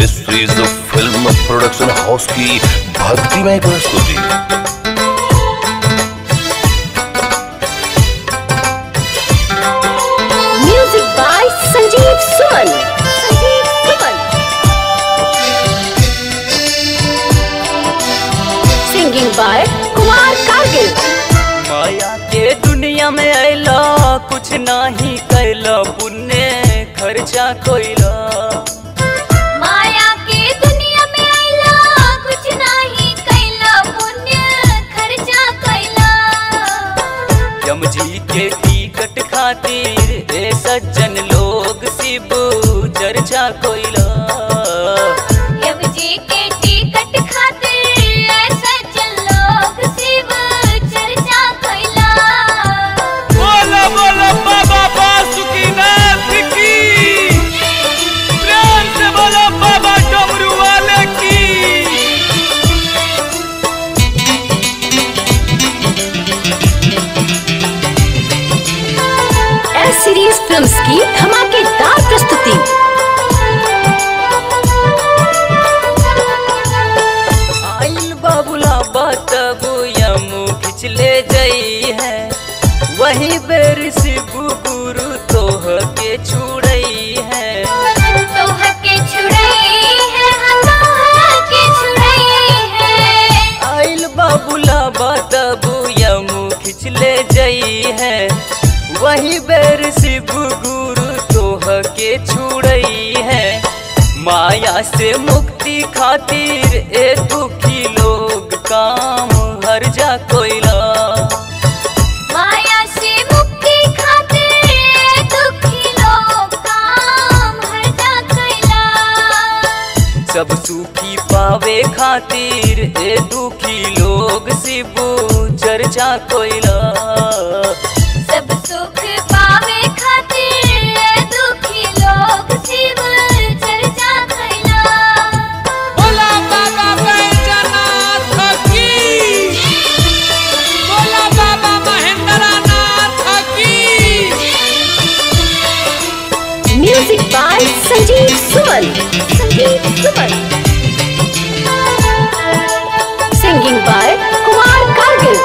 this is the film production house की भक्तिमय प्रस्तुति music by Sanjeev Suman Sanjeev Suman singing by Kumar Kargil माया के दुनिया में अला कुछ नाही कैला पुण्य खर्चा कोइला माया के दुनिया में आइला कुछ नाही कैला पुण्य खर्चा कैला यम जी के टिकट खातिर ए सज्जन लोग शिव चर्चा कोइला यम जी के टिकट खातिर ऐसा जन लोग शिव चर्चा कैला बोलो बोलो बाबा बासुकीनाथ की प्रेम से बोलो बाबा डमरू वाले की एस सीरीज फिल्म्स की धमाकेदार प्रस्तुति आइल बाबुला बतबू यम खिचले जई है वही बेर शिव गुरु तोह के छुड़ई है तोह के छुड़ई है हाँ तोह के छुड़ई है आइल बाबुला बतबू यम खिचले जई है वही बेर शिव गुरु तोह के छुड़ई है माया से मुक्ति खातिर ए दुखी लोग काम हर जा कोइला माया से मुक्ति खातिर दुखी लोग काम हरजा कैला सब सुखी पावे खातिर ए दुखी लोग शिव चर्चा कोइला सब सुख पावे खातिर दुखी लोग शिव चर्चा कैला बोला बाबा बैजनाथ की बोला बाबा महेंद्रनाथ की music by Sanjeev Suman Sanjeev Suman singing by Kumar Kargil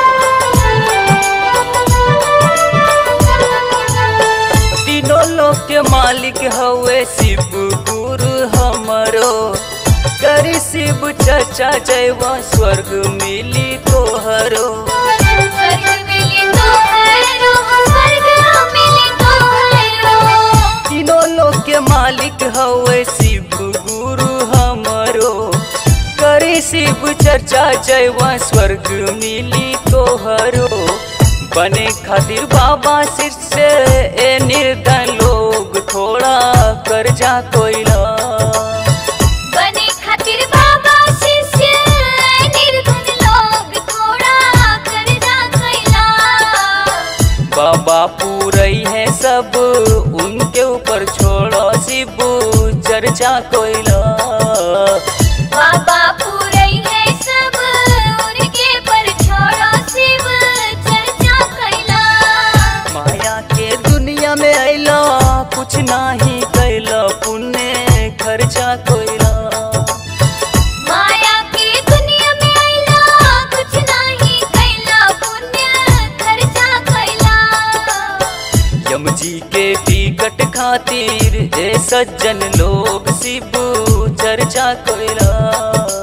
तीनों लोक के मालिक हवे शिव गुरु हमरो करी शिव चर्चा जयवा स्वर्ग मिली तोहरो स्वर्ग मिली तो हैरो स्वर्ग मिली तो हैरो तीनों लोक के मालिक हवे शिव गुरु हमरो करी शिव चर्चा जयवा स्वर्ग मिली तोहरो बने खातिर बाबा शिष्य ए निर्धन लोग थोड़ा कर्जा कोइला बने खातिर बाबा शिष्य निर्धन लोग थोड़ा कर्जा कैला बाबा पूरई है सब उनके ऊपर छोड़ो शिव चर्चा कोइला बाबा पूरई है सब उनके पर छोड़ो शिव चर्चा कैला माया के दुनिया में अला कुछ नाही कैला पुण्य खर्चा कोइला माया की दुनिया में आइला कुछ नहीं कैला पुण्य खर्चा कैला यम जी के टिकट खातिर ए सज्जन लोग शिव चर्चा कोइला